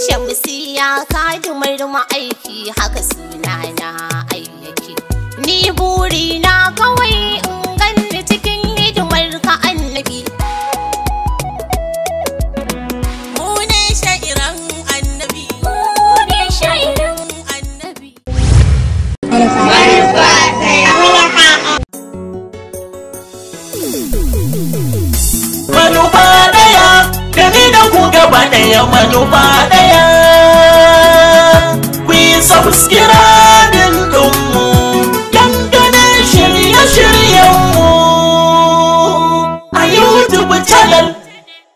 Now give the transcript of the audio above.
Shamsiya kadumar ma'aiki haka suna na ayyake. Ni buri na kawai in ganni cikin hidimar ka annabi. Mu ne sha'iran annabi. Ne shaidan Annabi. manufa daya da ni da ku gaba daya manufa daya ku yi subscribe